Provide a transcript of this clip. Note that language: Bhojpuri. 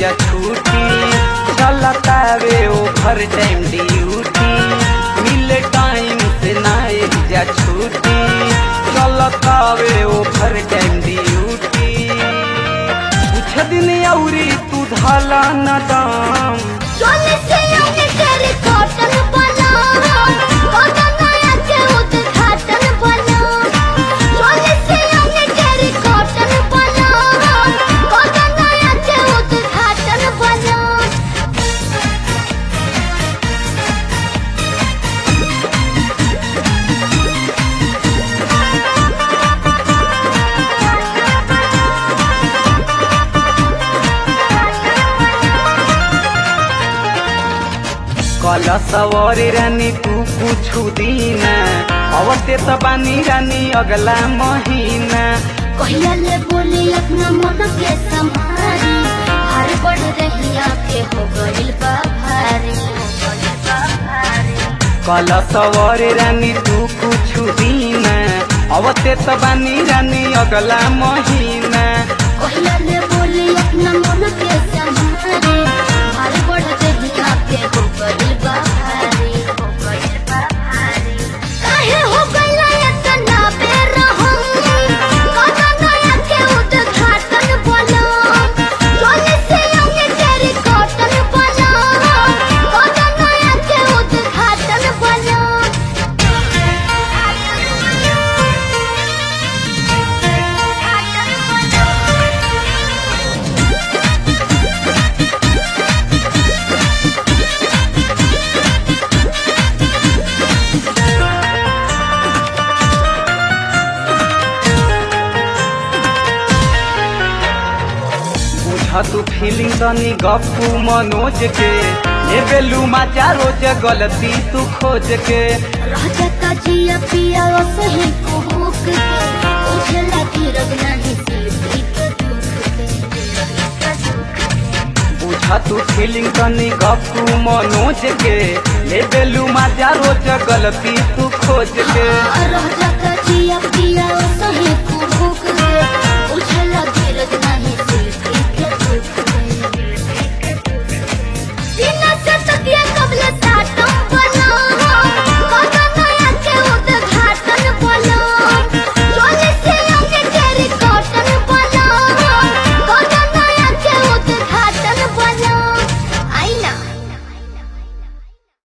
जा छूटी चलतावे ओभर टाइम ड्यूटी मिले टाइम से नाई जा छूटी चलतावे ओभर टाइम ड्यूटी कुछ दिन औरी तू धाला न दाम चोले से आने तेरे कॉटन बना कॉटन नया के उद्घाटन बना चोले से आने तेरे कॉटन बना कॉटन नया के उद्घाटन बना कल सवारी रानी तू कुछ दिन अवते त बानी रानी अगला महीना कहिया ले बोली अपना मन के संभारी हर बढ़ रही आके हो गइल बा भारी हो गइल बा भारी कल सवारी रानी तू कुछ दिन अवते त बानी रानी अगला महीना कहिया ले बोली अपना मन के संभारी हर बढ़ रही आके हो गइल बा भारी हो गइल बा भारी काहे हो गइला इतना बेरहम कदा नया के उद्घाटन बना चोले से आगे तेरी कॉटन बना कदा नया के उद्घाटन बना बुझ तू फीलिंग तनी गप्पू मनोज के ये बेलू मजा रोज गलती तू खोज के राजा जिया पिया सही को भूख के उठे लगी रगना ही सिलती के दुख के बुझ तू फीलिंग तनी गप्पू मनोज के ये बेलू मजा रोज गलती तू खोज के राजा